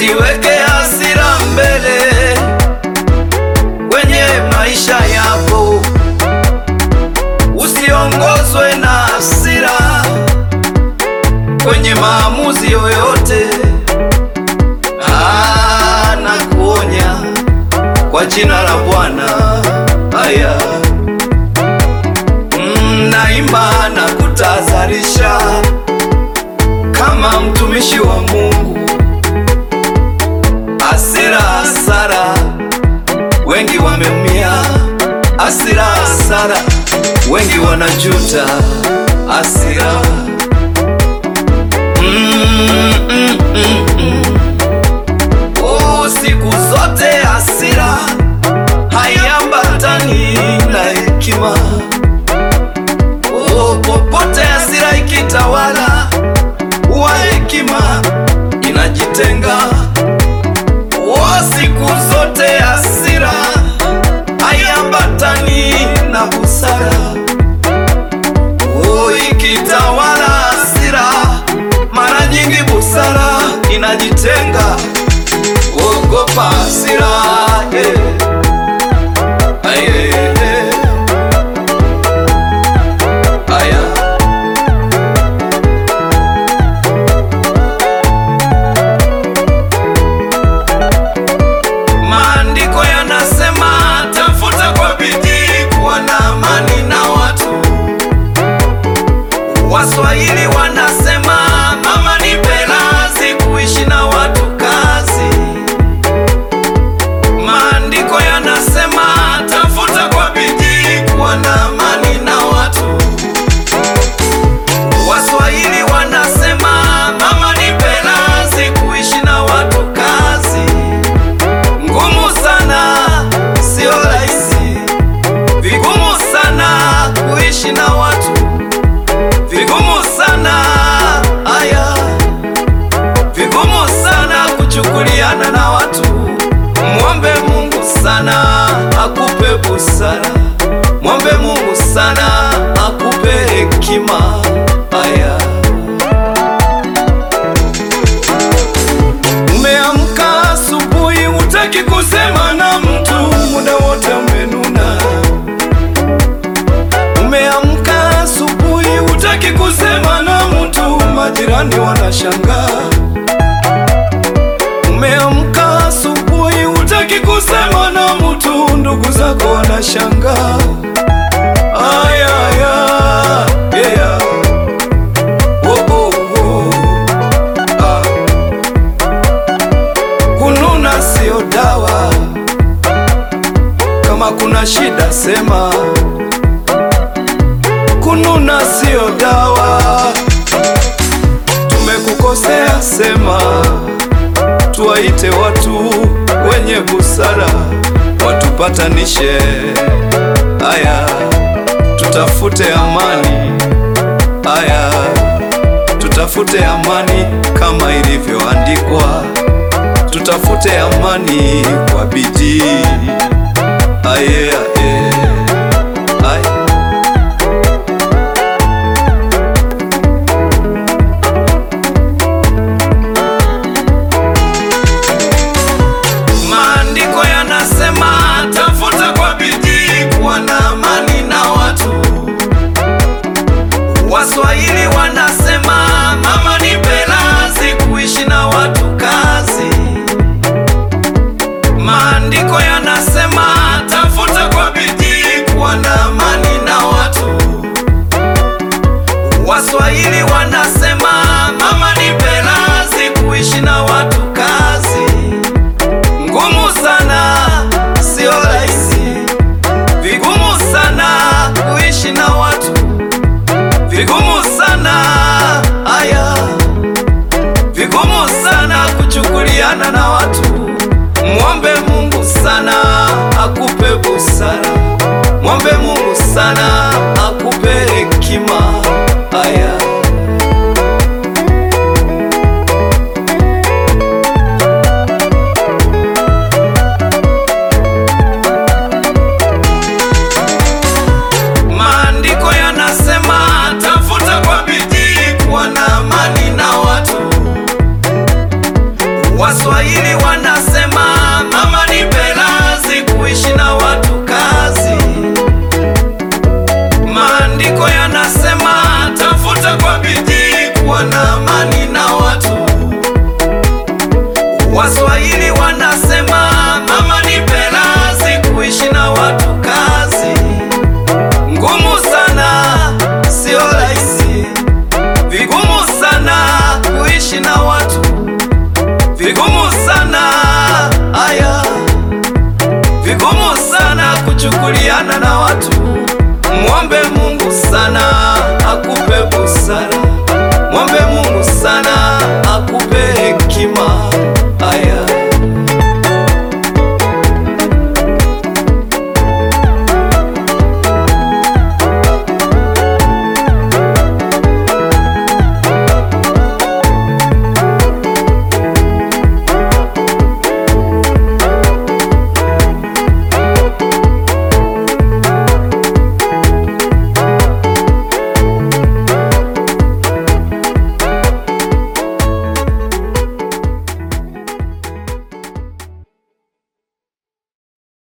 Usiweke hasira mbele kwenye maisha yako, usiongozwe na hasira kwenye maamuzi yoyote. Ah, nakuonya kwa jina la Bwana. Haya, mm, naimba na kutahadharisha kama mtumishi wa Mungu. Hasira, hasara, wengi wameumia. Hasira, hasara, wengi wanajuta. Hasira mm, mm, mm, mm. Oh, siku zote hasira haiambatani na hekima. Oh, popote hasira ikitawala, huwa hekima inajitenga. Oh, siku zote hasira haiambatani na busara. Oh, ikitawala hasira, mara nyingi busara inajitenga. Ogopa hasira, eh. Aye, eh. Aya. Maandiko yanasema tafuta kwa bidii kuwa na amani na watu. Waswahili wanasema mama ni pelazi kuishi na watu kazi. Maandiko yanasema tafuta kwa bidii kuwa na amani na watu. Waswahili wanasema mama ni pelazi kuishi na watu kazi. Ngumu sana, sio rahisi, vigumu sana kuishi na watu, vigumu sana aya, vigumu sana kuchukuliana na watu. Mwombe Mungu sana akupe busara, mwombe Mungu sana akupe hekima. Aya. Umeamka asubuhi, hutaki kusema na mtu, muda wote umenuna. Umeamka asubuhi, hutaki kusema na mtu, majirani wanashangaa. Umeamka asubuhi, hutaki kusema na mtu, ndugu zako wanashangaa. Aya, aya, yeah. Oh, oh, oh. Ah. Kununa sio dawa, kama kuna shida sema. Kununa sio dawa, tumekukosea sema. Tuwaite watu wenye busara watupatanishe. Aya, tutafute amani. Aya, tutafute amani kama ilivyoandikwa tutafute amani kwa bidii. Aye, aye, aye. Maandiko yanasema tafuta kwa bidii kuwa na amani na watu. Waswahili wanasema mama ni pelazi kuishi na watu kazi. Maandiko yanasema tafuta kwa bidii kuwa na amani na watu. Waswahili wanasema mama ni pelazi kuishi na watu kazi. Ngumu sana, sio rahisi, vigumu sana kuishi na watu, vigumu sana aya, vigumu sana kuchukuliana na watu. Mwombe Mungu sana akupe busara, mwombe Mungu sana akupe hekima. Aya. Maandiko yanasema tafuta kwa bidii kuwa na amani na watu. Waswahili wanasema mama ni pelazi, kuishi na watu kazi. Maandiko yanasema tafuta kwa bidii kuwa na amani na watu. Waswahili wanasema mama ni pelazi, kuishi na watu kazi. Ngumu sana, sio rahisi, vigumu sana kuishi na watu, vigumu sana aya, vigumu sana kuchukuliana na watu. Mwombe Mungu sana akupe busara.